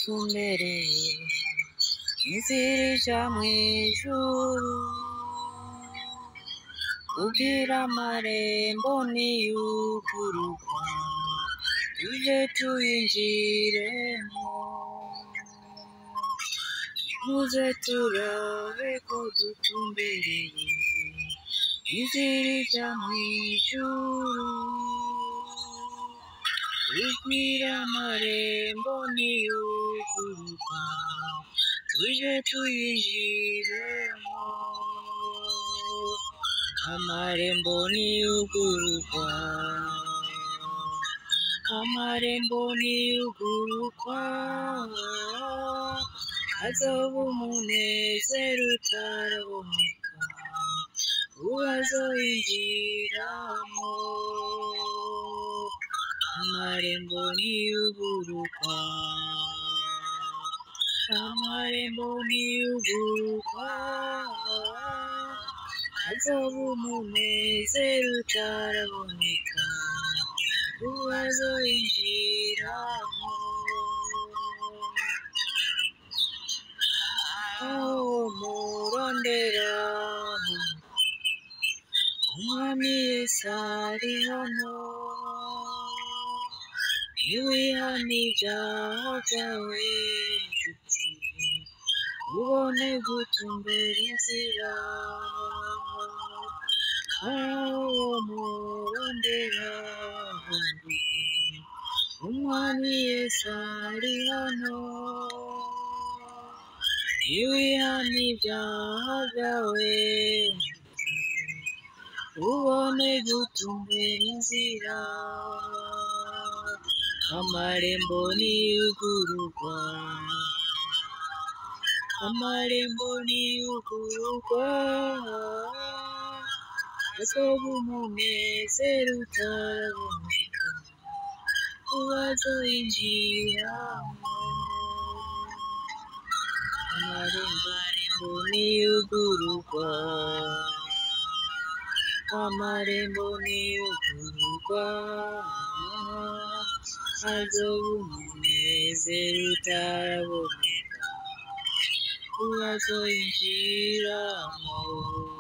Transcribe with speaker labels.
Speaker 1: dutumbereye inzira ija mw'ijuru kugira amarembo niyugururwa tuje tuyinjiremo muze turabe ko dutumbereye inzira ija mw'ijuru kugira amarembo niyugururwa tuje tuyinjiremo amarembo niyugururwa amarembo niyugururwa hazoba umunezero utaraboneka uwazoyinjiramo amarembo niyugururwa amarembo niyugururwa hazoba umunezero utaraboneka uwazoyinjiramo aho murondera umwami yesu ari hano niwihana ibyaha byawe nshuti ubone gutumbera inzira aho murondera umwami yesu ari hano niwihana ibyaha byawe ubone gutumbera inzira amarembo niyugururwa amarembo niyugururwa hazoba umunezero utaraboneka uwazoyinjiramo amarembo niyugururwa amarembo niyugururwa hazoba umunezero utaraboneka uwazoyinjiramo